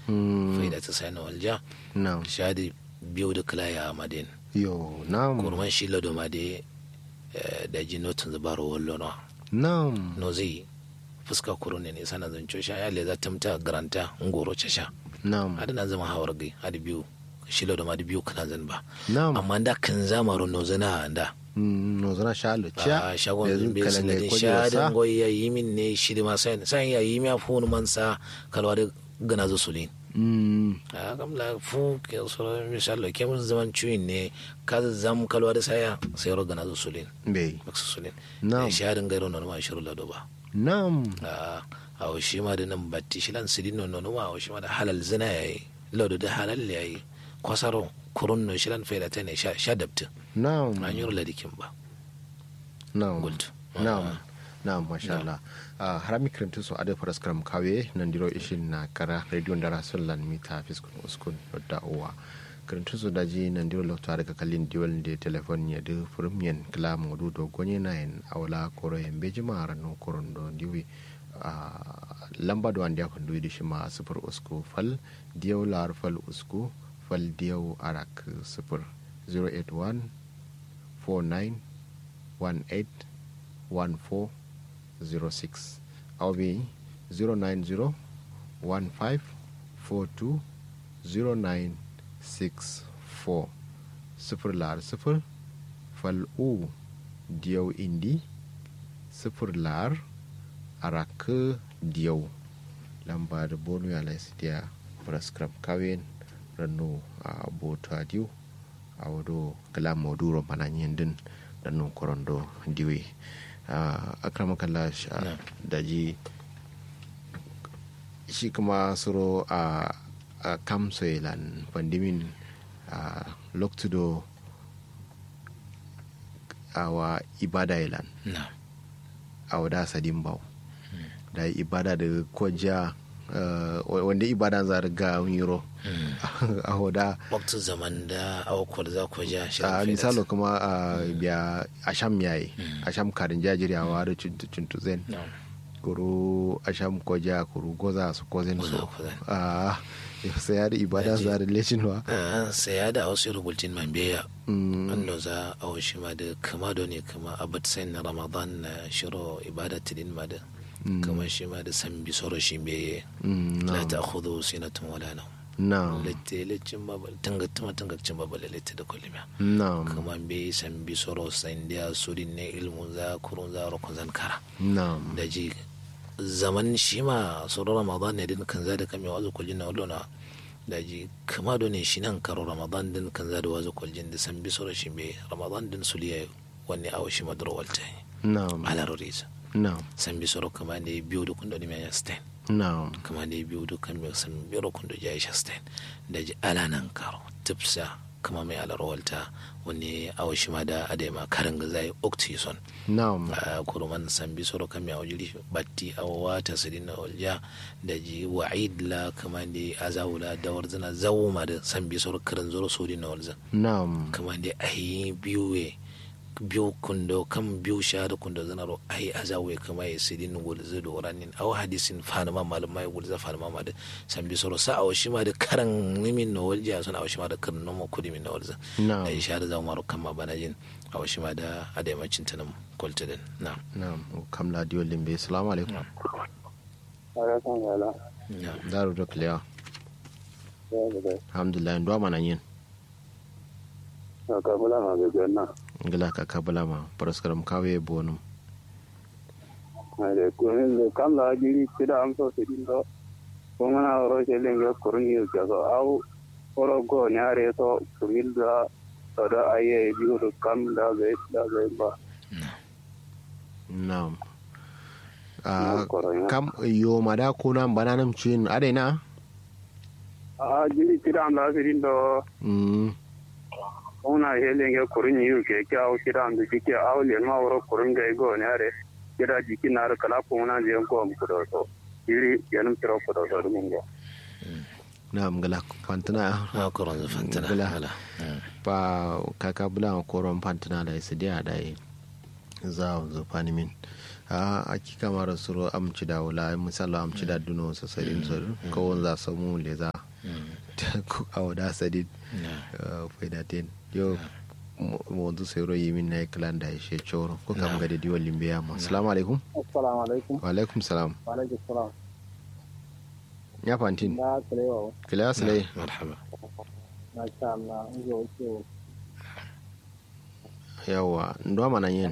Mm. faida ta sai na walja na'am shadi biyu da kala ya madin yo na'am kurman shi lado ma da da ji notin zubaro wallo no na'am no zai fuska kuro ne ne sana zanco sha ya le za ta mta garanta ngoro sha na'am hada na zama hawar gai hada biyu shi lado ma da biyu kana zan ba na'am amma da kan zamaro no zana da Mm, no zana sha lo cha a shagon yanzu zumbi kalan da sinadin kwaje shadin wasa goyi ya yi min ne shi da masu sai ya yi miya funu mansa kalwa da gana zo sulin Mm, a kamla fu ke so misalo ke mun zaman cuyin ne ka zam kalwa da saya sai ro gana zo sulin bai maksu sulin Na'am. shadin gairo no ma shiru lado ba na'am a a o shi ma da nan batti shi lan sidin no no ma o shi ma da halal zina yayi lado da halal yayi kwasaro kurun no shi lan faida ta ne sha sha dabtin na'am an yi ladikin ba na'am Gultu. na'am na'am masha Allah Ah, harami kirintu so ade faras karam kawe nan diro ishin na kara radio ndara sulan mita fiskun uskun da uwa kirintu so daji nan diro lokta daga kalin diwal de telefon ya de furum yen kala modu do gonye na en awla koro en bejima rano koron do diwi Ah, lamba do andi akon duwi shima sifir usku fal diyaw lar fal usku fal diyaw arak sifir 081 49 18 14 06 au bi 090 15 42 0964 sifir lar sifir fal u diyau indi sifir lar araka diyau lamba da bonu ya laisidiya prescribe kawin ranu a bota diu a wado kala moduro mananyen din ranu korondo diwe a akramakalla Na'am. daji shi kuma suro a a kamsoilan pandimin a loktudo awa ibada ilan na a wada sadin bau da ibada da kwajiya wanda ibada za ga yiro a wada waktu zaman da awakwar za ku ja shi a misalo kuma a biya asham yayi asham karin jajiriyawa da cuntuzen na kuru asham koja kuru goza su kozen Goza so kozen. a sai ya da ibada za da lecinwa sai ya da wasu rubutun man biya wanda za a washi ma da kama da ne kama abat sai na ramadan na shiro ibada tidin ma da kama shi ma da san bi soro shi biye la ta khudu sinatun wala na na lette lecin babal tangattuma tangacin babal lette da kullum na kama be san bi soro san dia surin ne ilmun za kurun za rokon zan kara na da ji zaman shi ma sauran ramadan ne din kan za da kame wazo kuljin na wallona da ji kama do ne shi nan karo ramadan din kan za da wazo kuljin da san bi sauran shi be ramadan din su liya wani awo shi madar walta na ala roriza na san bi sauran kama ne biyu da kundo ne mai stain na kama ne biyu da kan mai san biro kundo ya shi stain da ji ala nan karo tipsa kama mai ala walta wani awo shi ma da adema karin ga zai oxyson na a kuruman sambi soro kami a wajiri batti a wata sidin na olja da ji wa'id la kama da azawula da warzana zawuma da sambi soro karin zoro sodi na walza na kama da ahi biyu we biyu kundo kan biyu sha da kundo zana ro ahi azawe kama ya sidin gulza da waranin aw hadisin fanama malama ya gulza fanama ma da sambi soro sa a washi ma da karan nimin na walja suna a washi ma da karan nomo kudi min na walza na da isha da zawuma ro kama bana jin a washi ma da adaimacin ta nan kwaltadin na na kamla diyo limbe salamu alaikum alaikum salam na daru da kliya ya da alhamdulillah ndo mana yin ka ka bula ma ga ganna ngila ka kabala ma paraskaram kawe bonum ai da ko ne kam la jiri tida am so sidin do ko mana ro je lenge kurni ga so au oro go nyare to kumil da to da aye biu do kam da ga da ga ba na'am Na Ah, koronya. kam yo mada kuna bananam chin adena a jiri tida am la sidin do mm ko na ye lenge kurni yu ke ka au tida am ji ke au le ma oro kurni ga go nyare kira jiki na ra kala ko na je ko am ko do so jiri yanum tiro ko do so dum go na'am ngila pantana na koron za fantana Bula. hala pa kaka bula koron pantana da isidia da za zo panimin a aki kamar suro amci da wala misalo amci da duno sa sadin so ko za samu leza ko awda sadin faidaten yo mo wanzu sai ro yimin na klan da shi choro ko kam ga da diwa limbe ya ma assalamu alaikum assalamu alaikum wa alaikum salam wa alaikum salam ya fantin na kalewa kila salai marhaba na sha Allah ngo ce yawa ndo mana yin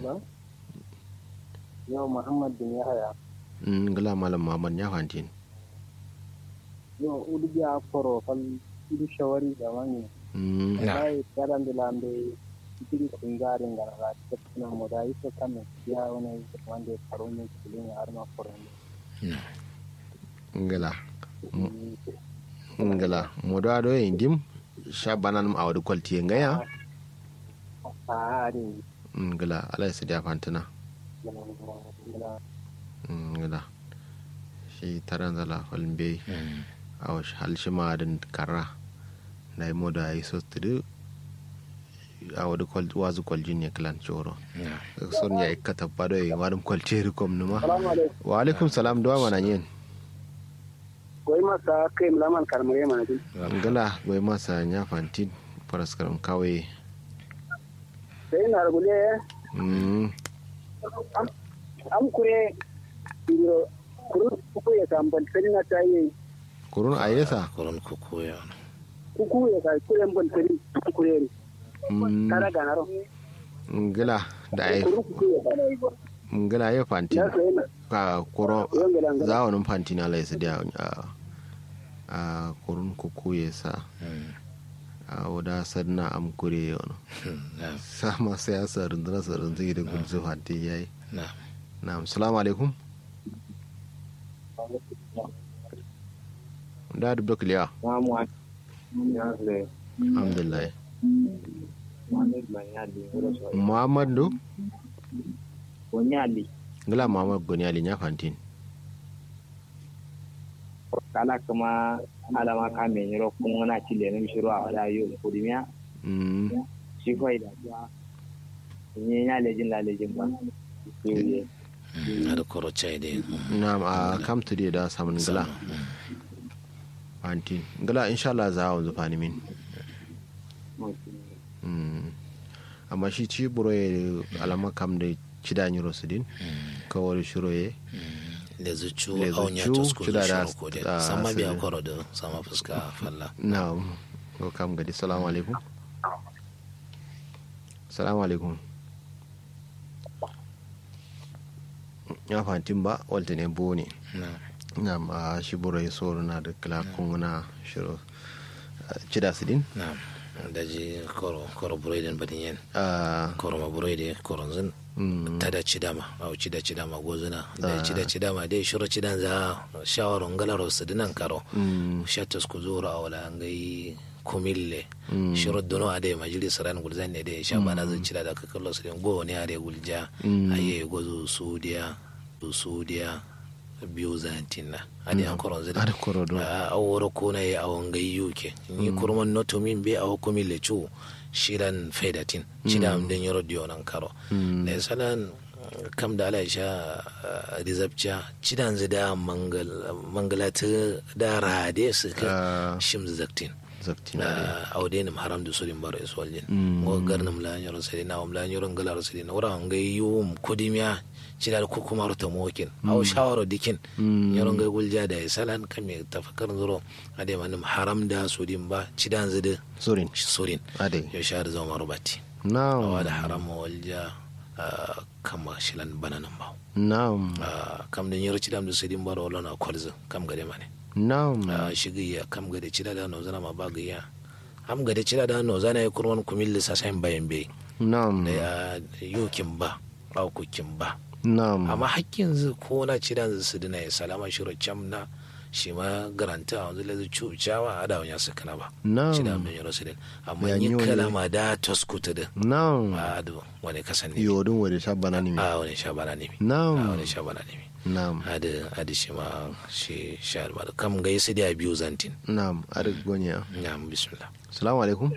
yau Muhammad bin Yahaya ngala malam muhammad ya fantin yau udu ya foro fal udu shawari da wani Mm, sai karan da lambe cikin kungarin da ra ta kuma mu da yi to kan ya wani wanda faro ne cikin har ma foro ne ngala ngala modo ado yin dim sha banan a wadi kwalti ngaya a ari ngala ala su da fantana ngala shi taran zala falmbe a wasu halshima da kara da yi modo a yi sostudu a wadi kwalti wazu kwaljin ne klan choro son ya ikata bado yi wadum kwalti rikom numa salamu alaikum wa alaikum salam duwa mana yin koyi masa kai mulaman karmare mana din ngala goyi masa nya fantin paraskaram kawai sai na rubule Mm, am kure biro kuru ku ya tambal sai na tayi kurun a yesa koron kuku ya kuku ya kai kure mbon sai kure ni Mm, tara ganaro ngala da ai kuru kuku ya kai ngala ya fantin ya sai na ka kuro yongela ngala zawonin fantin ala yasa da a a kurun kuku yesa a wada sadna am kure yono na sama sai ya sa runduna sa runduna da gudzu fantin yayi na na'am assalamu alaikum da dubda kuliya mamu ya sai alhamdulillah Muhammad Banyali muhammadu Banyali ngala muhammad goni ali nya fantin kala kuma alama ka me nyiro kun wana chile ne shiro a wala yo kudimiya Mm, shi kai da ya ni nya lejin la lejin ba yoye ada koro chai de na'am a kam to da samun ngala fantin ngala inshallah za a wanzu fani min Mm. amma shi ci buro ya alama kam da ci da nyiro su din kawai shiro ya da zucu Le aunya zucu, to school cida da da- shiro ko de ah, sama biya sirri. koro da sama fuska falla na'am ko kam gadi salamu alaikum salamu alaikum ya fantin ba walta ne bo ne na na'am a shi buro ya soro na da kala kunguna shiro ci da su din na da ji koro koro buroidin badin yen Ah, koro ma buroidi koro zin mm, ta da cidama au cida cidama gozuna da cida cidama dai shiro cidan za shawaron galaro su dinan karo mm, shatas ku zura wala ngai kumille shiro dono ade majalis ran gulzan ne de shabana zan cida da kakallo su den go ne are gulja aye gozo sudiya du sudiya biyu zantinna ade an koron zida ada koro do a woro ko na ya awon gai yuke ni kurman noto min be awo komi le chu shiran fedatin chida am den yoro dio nan karo da salan kam da ala sha rizabcha chidan zida mangal mangalata da rade su ka Ah. shim zaktin zakti na da na audenim haram da surin baro iswaljin ngo garnam la nyoro sedi na um la nyoro ngala sedi na ora ngai yum kodimya cida ko kuma rota mokin aw shawaro dikin nyoro ngai gulja da salan kame tafakkar zuro ade manum haram da sudin ba cidan zide sorin surin ade yo shar zama rubati na'am awa da haram walja ah, kama shilan bananan ba na'am Ah, kam da nyoro cidam da sudin baro lona kwalzo kam gade mane na'am a shigiya kam gade cida da nozana ma ba gaya am gade cida da nozana ya kurwan kumilli sa sayin bayan bai na'am da ya yokin ba aukukin ba na'am amma hakkin zu ko na cida zu su dina ya salama shiro cam na shi ma garanta a wanzu lazu cucawa a da wani su kana ba Na'am. cida mai yaro su din amma Ya yi yi wani- kalama da toskuta din na'am a da wani kasan ne yodin wade shabana ne a wani sha bana ne a na'am wani sha bana ne na'am ada ada shi ma shi sha ba kam ga yasi da biyu zantin na'am arik gonya ya bismillah salamu alaikum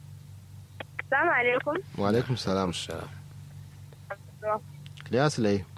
Salamu alaikum. wa alaikum salam salam kiliya silai